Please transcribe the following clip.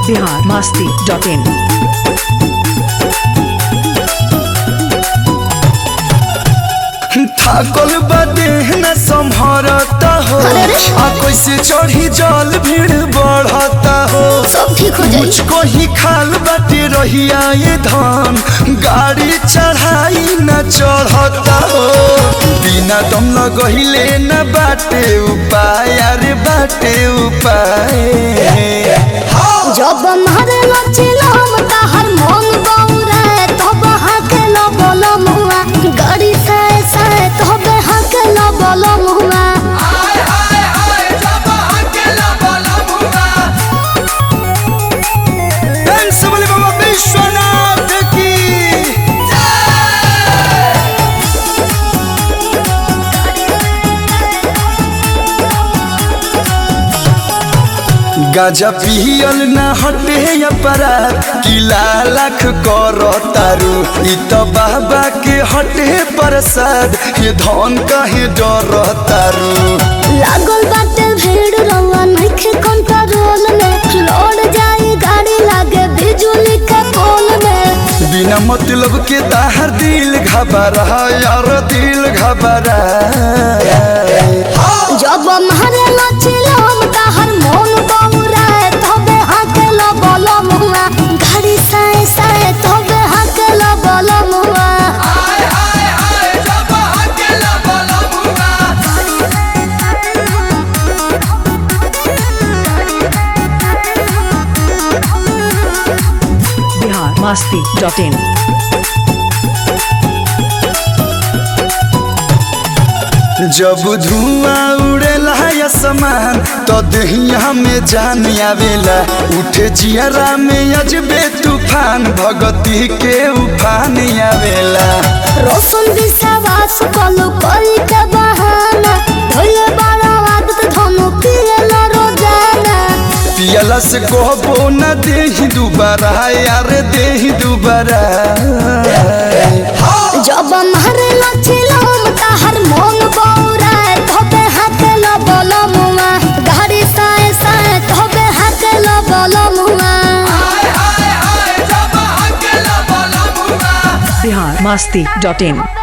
Bihar Masti dot in थाकल बदे न संभरता हो आ कैसे चढ़ी जल भीड़ बढ़ता हो सब ठीक हो जाई मुझको ही खाल बाटे रहिया ये धान गाड़ी चढ़ाई न चढ़ता हो बिना दम लगहिले न बाटे उपाय अरे बाटे उपाय जब मारे लचिलम ताहर मन बौरे तब हाके न बोलम हुआ गाड़ी से से तब हाके न बोलम हुआ डांस वाले बाबा विश्वनाथ की गाजा पियल न हटे अपराध किला लाख कर तारू इ त बाबा के हटे प्रसाद ये धन कहे डर तारू लागल बाटे भीड़ रवा नइखे कंट्रोल में लौट जाई गाड़ी लागे बिजुली के पोल में बिना मतलब के ताहर दिल घबरा यार दिल घबरा जब मारे लचिलम ताहर मन बौरे तब हाके न बोलम हुआ गाड़ी से से तब हाके न बोलम हुआ बिहार मस्ती डॉट इन जब धुआं उड़ेला आसमान तो दहिया में जान आवेला उठे जियरा में अजबे तूफान भगती के उफान आवेला रोशन विश्वास कलु कोई के बहाना धोले बड़ा आदत धनु पियला रोजाना पियला से कहबो न देही दुबारा यार देही दुबारा जब मारे लचिलम ताहर मन बौरा धोबे हाथे न बोलम हुआ गाड़ी साए साए धोबे हाथे न बोलम हुआ बिहार मस्ती डॉट इन